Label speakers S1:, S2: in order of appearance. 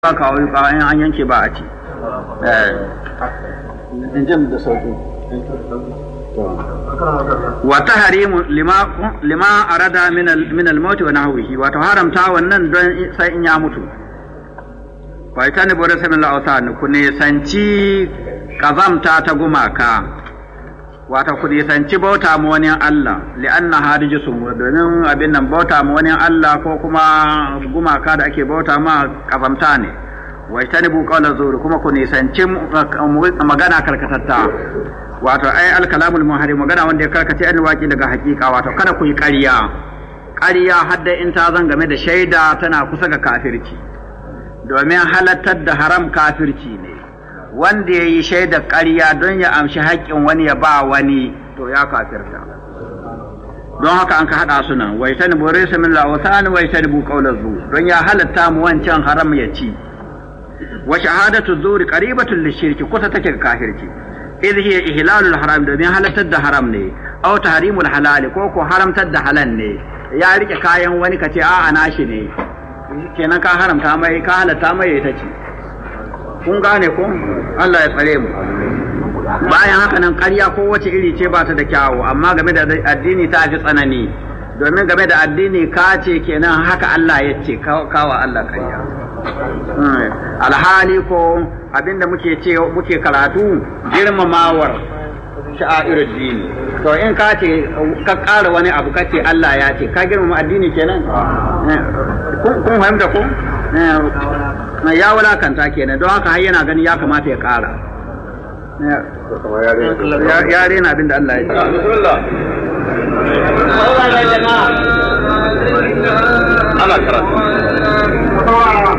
S1: ba kawo yuka in an yanke ba a ci
S2: in jin da sauki
S1: wa tahrimu lima lima arada min al min al maut wa nahwihi wa haramta wannan don sai in ya mutu fa ita ne bore sai Allah ku ne sanci kazamta ta gumaka wata ku ne sanci bauta mu wani Allah li'anna hadijisun domin abin nan bauta mu wani Allah ko kuma gumaka da ake bauta ma kazamta ne wa ita ne bu qawla zuri kuma ku ne sanci magana karkatatta wato ai alkalamul muhari magana wanda ya karkace an waki daga hakika wato kada ku yi ƙarya ƙarya hadda in ta zan game da shaida tana kusa ga kafirci domin halattar da haram kafirci ne wanda ya yi shaida ƙarya don ya amshi haƙƙin wani ya ba wani to ya kafirta don haka an ka haɗa su nan wai tani bore su min la'usani wai tani bu ƙaular zu don ya halatta mu wancan haram ya ci wa shahadatu zuri qaribatun lishirki kusa take ga kafirci idh hiya ihlalul haram domin halartar da haram ne aw tahrimul halal ko ko haramtar da halal ne ya rike kayan wani kace a ana shi ne kenan ka haramta mai ka halatta mai ita ce kun gane ko Allah ya tsare mu bayan haka nan ƙarya ko wace iri ce ba ta da kyawu amma game da addini ta fi tsanani domin game da addini ka ce kenan haka Allah ya ce kawa Allah ƙarya alhali ko abinda muke ce muke karatu girmamawar sha'irul dini to in ka ce ka ƙara wani abu ka ce Allah ya ce ka girmama addini kenan kun fahimta ko ya wulakanta kenan don haka har yana gani ya kamata ya ƙara ya rena abin da Allah ya ce
S2: ana karatu